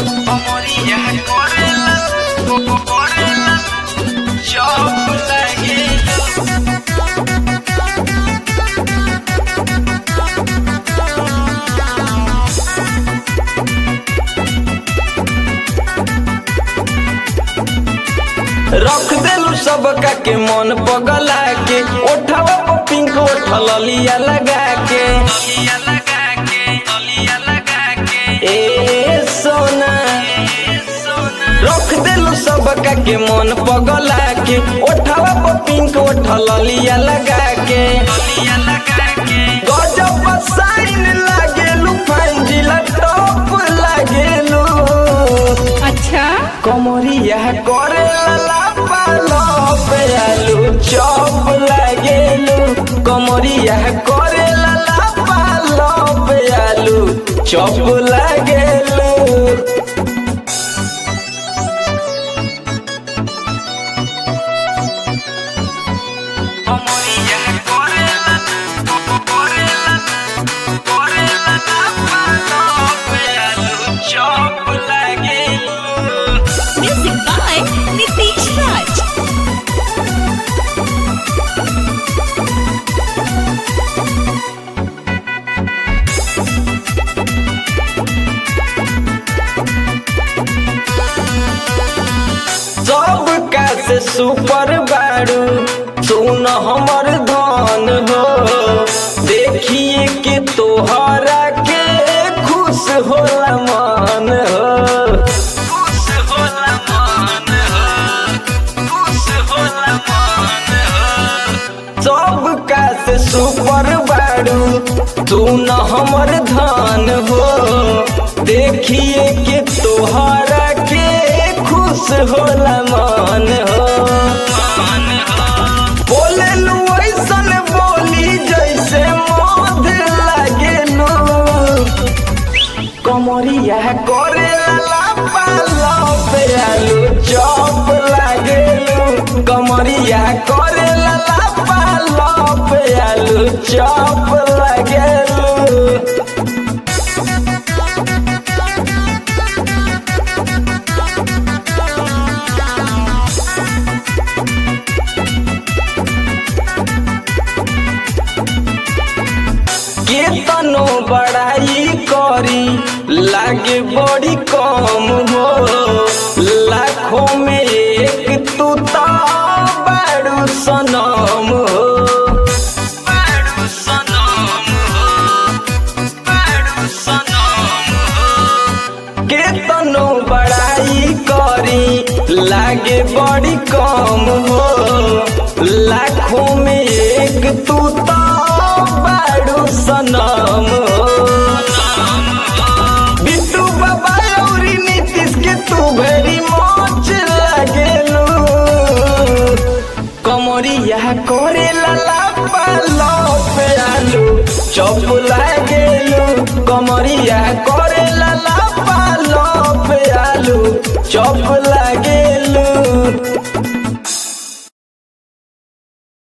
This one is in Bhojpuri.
Amoría correla, correla, chop লাগে रख देलू सबका के मन पगला के ओठवा पर पिंक ओठल लिया लगा के ए सोना रख देलू सबका के मन पगला के ओठवा पर पिंक ओठल लिया लगा के गजब साइन लागेलू फंजिला टॉप लागेलू अच्छा कमरिया करे लाला पालो पे आलू चौप लागेलू कमरिया करे लाला पालो पे आलू चौप लागेलू कमरिया करे लाला करे लाला करे लाला पालो पे आलू चौप लागेलू म्यूजिक बाय नितीश राज सब का से सुपर बारू सुन हमर धन हो देखिए के तोहरा के खुश होला मन हो खुश होला मन हो खुश होला मन हो सब का से सुपर बारू सुन हमर धन हो देखिए के तोहरा के खुश होला मन हो बोले लू ऐसन बोली जैसे मध लागेलू कमरिया करे लाला पालो पे आलू चौप लागेलू कमरिया करे लाला पालो पे आलू चौप लागेलू केतनो बड़ाई करी लागे बड़ी कम हो लाखों में एक तू तो बड़ू सनम हो बड़ू सनम हो बड़ू सनम हो केतनो बड़ाई करी लागे बड़ी कम हो लाखों में एक तू तो बड़ू सनम हो बिट्टू बाबा और नीतीश के तू भेरी मोच लगेलू कमरिया करे लाला पालो पे आलू चौप लागेलू कमरिया करे लाला पालो पे आलू चौप